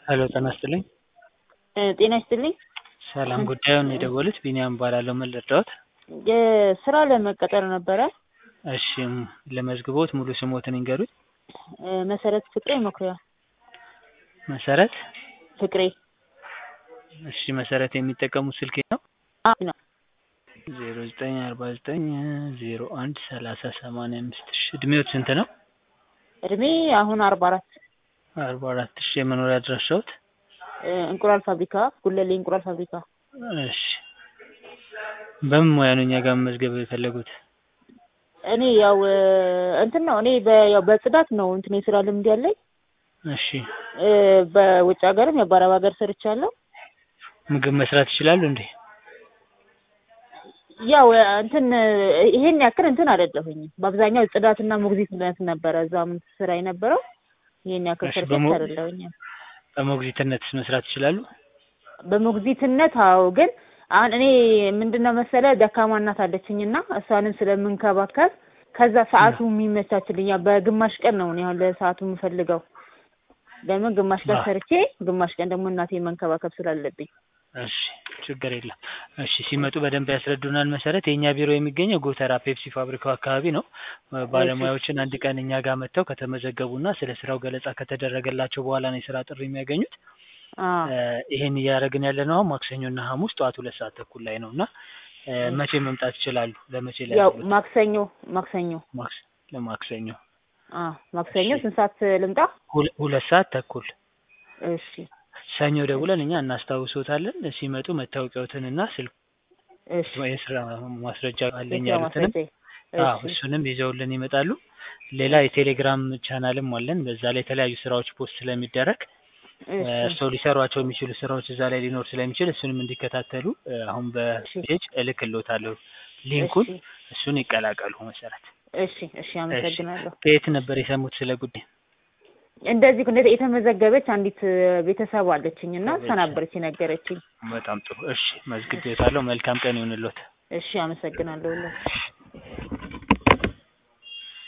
ሄሎ ጤና ይስጥልኝ። ጤና ይስጥልኝ። ሰላም ጉዳዩን የደወሉት ቢኒያም እባላለሁ። ምን ልርዳዎት? ስራ ለመቀጠር ነበረ። እሺ ለመዝግቦት ሙሉ ስሞትን ይንገሩኝ? መሰረት ፍቅሬ መኩሪያ። መሰረት ፍቅሬ እሺ መሰረት የሚጠቀሙት ስልክ ነው? አዎ ነው። ዜሮ ዘጠኝ አርባ ዘጠኝ ዜሮ አንድ ሰላሳ ሰማንያ አምስት እሺ እድሜዎት ስንት ነው? እድሜ አሁን አርባ አራት አርባ አራት እሺ የመኖሪያ አድራሻዎት? እንቁላል ፋብሪካ ጉለሌ እንቁላል ፋብሪካ። እሺ በምን ሙያ ነው እኛ ጋር መመዝገብ የፈለጉት? እኔ ያው እንትን ነው እኔ በ- ያው በጽዳት ነው እንትን የስራ ልምድ ያለኝ እሺ በውጭ ሀገርም ያው በአረብ ሀገር ሰርቻለሁ። ምግብ መስራት ይችላሉ እንዴ? ያው እንትን ይሄን ያክል እንትን አይደለሁኝም። በአብዛኛው ጽዳትና ሞግዚትነት ነበረ እዛም ስራ የነበረው። ይሄን ያክል እሺ፣ ፐርፌክት በሞ- አይደለሁኝም። በሞግዚትነት መስራት ይችላሉ? በሞግዚትነት አዎ። ግን አሁን እኔ ምንድነው መሰለ ደካማ እናት አለችኝና እሷንም ስለምንከባከብ ከዛ ሰዓቱ የሚመቻችልኝ ያው በግማሽ ቀን ነው እኔ አሁን ለሰዓቱ የምፈልገው። ለምን ግማሽ ቀን አዎ። ሰርቼ ግማሽ ቀን ደግሞ እናቴ መንከባከብ ስላለብኝ። እሺ ችግር የለም። እሺ ሲመጡ በደንብ ያስረዱናል። መሰረት የእኛ ቢሮ የሚገኘው ጎተራ ፔፕሲ ፋብሪካው አካባቢ ነው። ባለሙያዎችን አንድ ቀን እኛ ጋር መጥተው ከተመዘገቡና ስለ ስራው ገለጻ ከተደረገላቸው በኋላ ነው የስራ ጥሪ የሚያገኙት። አዎ እ ይሄን እያደረግን ያለ ነው አሁን ማክሰኞና ሐሙስ ጠዋት ሁለት ሰዓት ተኩል ላይ ነው እና እ መቼ መምጣት ይችላሉ? ለመቼ ላይ ያው ያሉት? ማክሰኞ ማክሰኞ ማክስ ለማክሰኞ አዎ ማክሰኞ እሺ። ስንት ሰዓት ልምጣ? ሁለ- ሁለት ሰዓት ተኩል እሺ ሰኞ ደውለን እኛ እናስታውሶታለን። ሲመጡ መታወቂያዎትንና ስልክ እሺ የስራ ማስረጃ አለኝ የስራ ያሉትንም ማስረጃ አዎ እሺ እሱንም ይዘውልን ይመጣሉ። ሌላ የቴሌግራም ቻናልም አለን። በዛ ላይ የተለያዩ ስራዎች ፖስት ስለሚደረግ እሺ እርስዎ ሊሰሯቸው የሚችሉ ስራዎች እዛ ላይ ሊኖር ስለሚችል እሱንም እንዲከታተሉ እ አሁን በፔጅ እልክልዎታለሁ ሊንኩን፣ እሺ እሱን ይቀላቀሉ። መሰረት እሺ እሺ አመሰግናለሁ። ከየት ነበር የሰሙት ስለ ጉዳይ? እንደዚህ እንደ የተመዘገበች አንዲት ቤተሰብ አለችኝ እና እሷ ቤተሰብ። ነበረች የነገረችኝ። በጣም ጥሩ። እሺ መዝግቤዎታለሁ። መልካም ቀን ይሁንልዎት። እሺ አመሰግናለሁ።